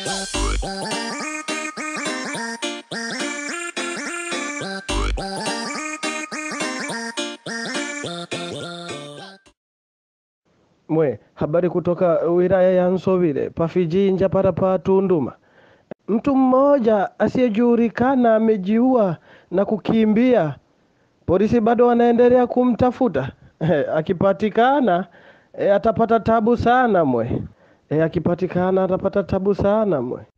Mwe, habari kutoka wilaya ya Nsovile pafijinja para pa Tunduma. Mtu mmoja asiyejulikana amejiua na kukimbia. Polisi bado wanaendelea kumtafuta. Akipatikana e, atapata tabu sana mwe. E, akipatikana atapata tabu sana mwe.